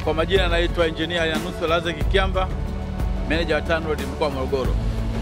Kwa majina naitwa Engineer Yanuso Lazeki Kiamba, meneja wa TANROADS mkoa wa Morogoro.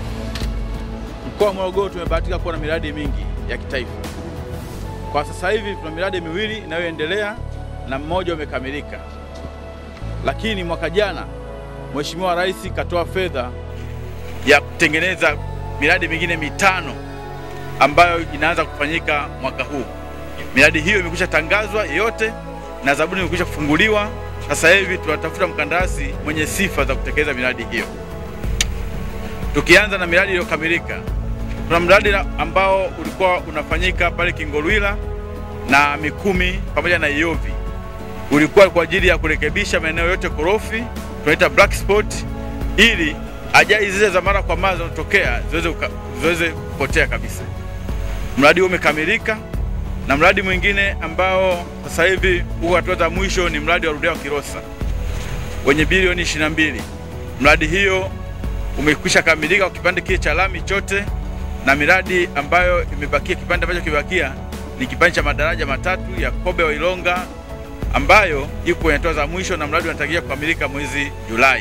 Mkoa wa Morogoro tumebahatika kuwa na miradi mingi ya kitaifa. Kwa sasa hivi tuna miradi miwili inayoendelea na mmoja umekamilika, lakini mwaka jana Mheshimiwa Rais katoa fedha ya kutengeneza miradi mingine mitano ambayo inaanza kufanyika mwaka huu. Miradi hiyo imekwisha tangazwa yote na zabuni imekwisha kufunguliwa. Sasa hivi tunatafuta mkandarasi mwenye sifa za kutekeleza miradi hiyo. Tukianza na miradi iliyokamilika, kuna mradi ambao ulikuwa unafanyika pale Kingolwila na Mikumi pamoja na Iyovi. Ulikuwa kwa ajili ya kurekebisha maeneo yote korofi, tunaita black spot, ili ajali zile za mara kwa mara zinazotokea ziweze ziweze kupotea kabisa. Mradi huo umekamilika na mradi mwingine ambao sasa hivi huko hatua za mwisho ni mradi wa Ludewa Kilosa wenye bilioni 22. Mradi hiyo umekwisha kamilika kwa kipande kile cha lami chote, na miradi ambayo imebakia, kipande ambacho kimebakia ni kipande cha madaraja matatu ya Kobe wa Ilonga ambayo iko kwenye hatua za mwisho, na mradi unatarajia kukamilika mwezi Julai.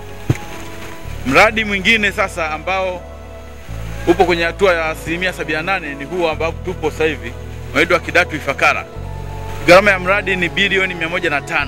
Mradi mwingine sasa ambao upo kwenye hatua ya asilimia 78 ni huu ambao tupo sasa hivi unaitwa Kidatu Ifakara. Gharama ya mradi ni bilioni 105.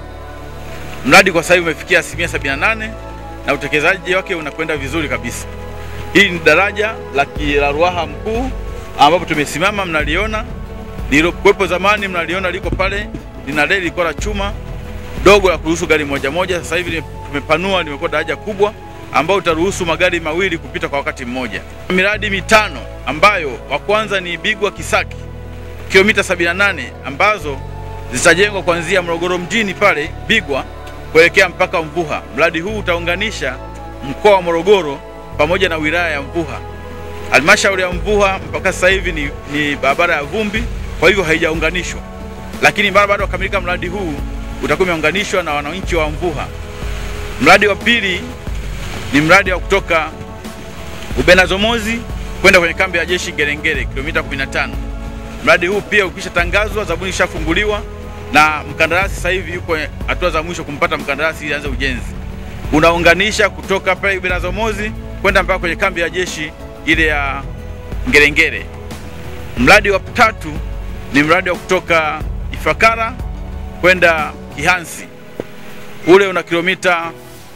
Mradi kwa sasa hivi umefikia asilimia 78 na utekelezaji wake unakwenda vizuri kabisa. Hii ni daraja la Ruaha Mkuu ambapo tumesimama, mnaliona lililokuwepo zamani, mnaliona liko pale, lina reli ilikuwa la chuma dogo la kuruhusu gari moja moja. Sasa hivi tumepanua, limekuwa daraja kubwa ambao utaruhusu magari mawili kupita kwa wakati mmoja. Miradi mitano ambayo wa kwanza ni Bigwa Kisaki kilomita 78 ambazo zitajengwa kuanzia Morogoro mjini pale Bigwa kuelekea mpaka Mvuha. Mradi huu utaunganisha mkoa wa Morogoro pamoja na wilaya ya Mvuha. Halmashauri ya Mvuha mpaka sasa hivi ni, ni barabara ya vumbi, kwa hivyo haijaunganishwa, lakini mara baada ya kukamilika mradi huu utakuwa umeunganishwa na wananchi wa Mvuha. Mradi wa pili ni mradi wa kutoka Ubenazomozi kwenda kwenye kambi ya jeshi Ngerengere kilomita 15. Mradi huu pia ukisha tangazwa, zabuni ishafunguliwa na mkandarasi sasa hivi yuko hatua za mwisho kumpata mkandarasi ili aanze ujenzi. Unaunganisha kutoka pale Ubenazomozi kwenda mpaka kwenye kambi ya jeshi ile ya Ngerengere. Mradi wa tatu ni mradi wa kutoka Ifakara kwenda Kihansi. Ule una kilomita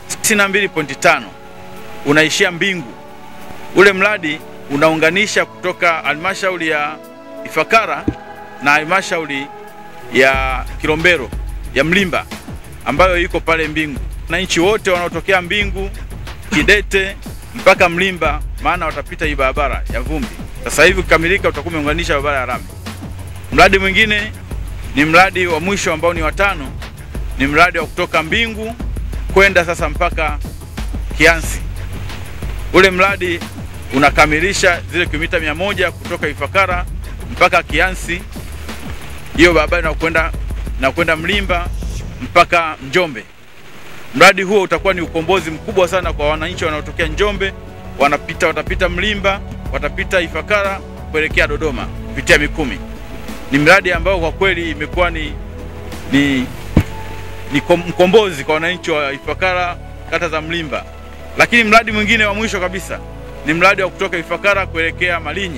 62.5 unaishia Mbingu. Ule mradi unaunganisha kutoka halmashauri ya Ifakara na halmashauri ya Kilombero ya Mlimba ambayo iko pale Mbingu. Wananchi wote wanaotokea Mbingu, Kidete mpaka Mlimba, maana watapita hii barabara ya vumbi. Sasa hivi kukamilika, utakuwa umeunganisha barabara ya lami. Mradi mwingine ni mradi wa mwisho ambao ni watano, ni mradi wa kutoka Mbingu kwenda sasa mpaka Kiansi. Ule mradi unakamilisha zile kilomita mia moja kutoka Ifakara mpaka Kiansi, hiyo barabara inakwenda na kwenda Mlimba mpaka Njombe. Mradi huo utakuwa ni ukombozi mkubwa sana kwa wananchi wanaotokea Njombe, wanapita watapita Mlimba, watapita Ifakara kuelekea Dodoma kupitia Mikumi. Ni mradi ambao kwa kweli imekuwa ni, ni, ni mkombozi kwa wananchi wa Ifakara, kata za Mlimba. Lakini mradi mwingine wa mwisho kabisa ni mradi wa kutoka Ifakara kuelekea Malinyi.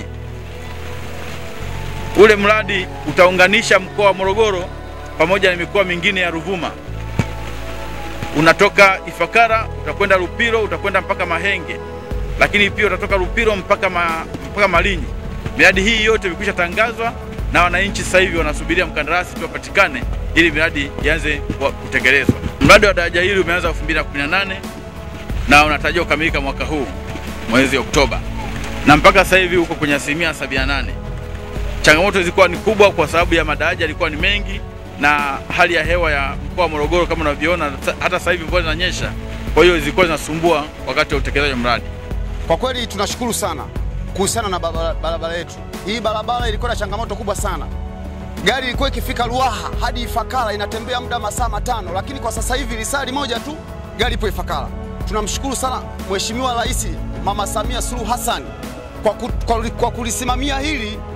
Ule mradi utaunganisha mkoa wa Morogoro pamoja na mikoa mingine ya Ruvuma. Unatoka Ifakara utakwenda Lupiro, utakwenda mpaka Mahenge, lakini pia utatoka Lupiro mpaka, ma, mpaka Malinyi. Miradi hii yote imekwisha tangazwa na wananchi sasa hivi wanasubiria mkandarasi tu apatikane ili miradi ianze kutekelezwa. Mradi wa daraja hili umeanza 2018 na unatarajiwa kukamilika mwaka huu mwezi Oktoba, na mpaka sasa hivi uko kwenye asilimia 78. Changamoto zilikuwa ni kubwa kwa sababu ya madaraja yalikuwa ni mengi na hali ya hewa ya mkoa wa Morogoro kama unavyoona, hata sasa hivi mvua zinanyesha, kwa hiyo zilikuwa zinasumbua wakati wa utekelezaji wa mradi. Kwa kweli tunashukuru sana kuhusiana na barabara yetu hii. Barabara ilikuwa na changamoto kubwa sana, gari ilikuwa ikifika Ruaha hadi Ifakara inatembea muda masaa matano, lakini kwa sasa hivi lisali moja tu gari ipo Ifakara. Tunamshukuru sana Mheshimiwa Rais Mama Samia Suluhu Hassan kwa, ku, kwa, kwa kulisimamia hili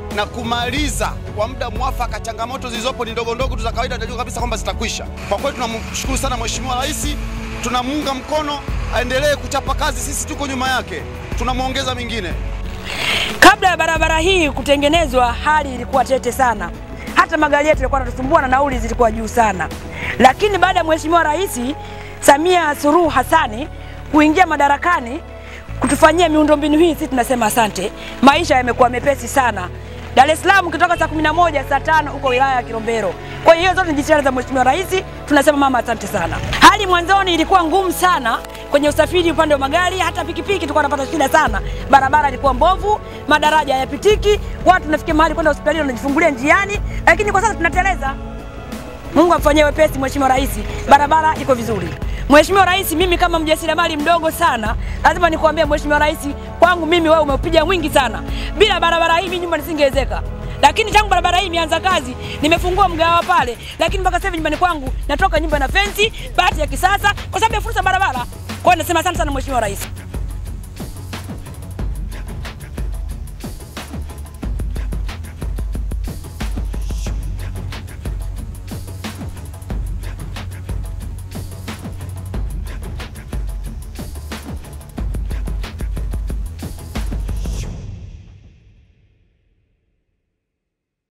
na kumaliza kwa muda mwafaka. Changamoto zilizopo ni ndogo ndogo tu za kawaida, tunajua kabisa kwamba zitakwisha. Kwa kweli tunamshukuru sana Mheshimiwa Rais, tunamuunga mkono, aendelee kuchapa kazi, sisi tuko nyuma yake, tunamwongeza mingine. Kabla ya barabara hii kutengenezwa, hali ilikuwa tete sana, hata magari yetu yalikuwa yanatusumbua na nauli zilikuwa juu sana. Lakini baada ya Mheshimiwa Rais Samia Suluhu Hassani kuingia madarakani kutufanyia miundombinu hii, sisi tunasema asante. Maisha yamekuwa mepesi sana. Dar es Salaam ukitoka saa 11 saa tano uko wilaya ya Kilombero. Kwa hiyo zote ni jitihada za Mheshimiwa Rais, tunasema mama asante sana. Hali mwanzoni ilikuwa ngumu sana kwenye usafiri upande wa magari, hata pikipiki tulikuwa tunapata shida sana. Barabara ilikuwa mbovu, madaraja hayapitiki, watu tunafikia mahali kwenda hospitalini wanajifungulia njiani, lakini kwa sasa tunateleza. Mungu amfanyie wepesi Mheshimiwa Rais, barabara iko vizuri. Mheshimiwa Rais, mimi kama mjasiriamali mdogo sana, lazima nikuambie Mheshimiwa Rais, kwangu mimi wewe umeupiga mwingi sana. Bila barabara hii mimi nyumba nisingewezeka. Lakini tangu barabara hii imeanza kazi, nimefungua mgawa pale, lakini mpaka sasa hivi nyumbani kwangu natoka nyumba na fensi, bati ya kisasa kwa sababu ya fursa barabara. Kwa hiyo nasema asante sana Mheshimiwa Rais.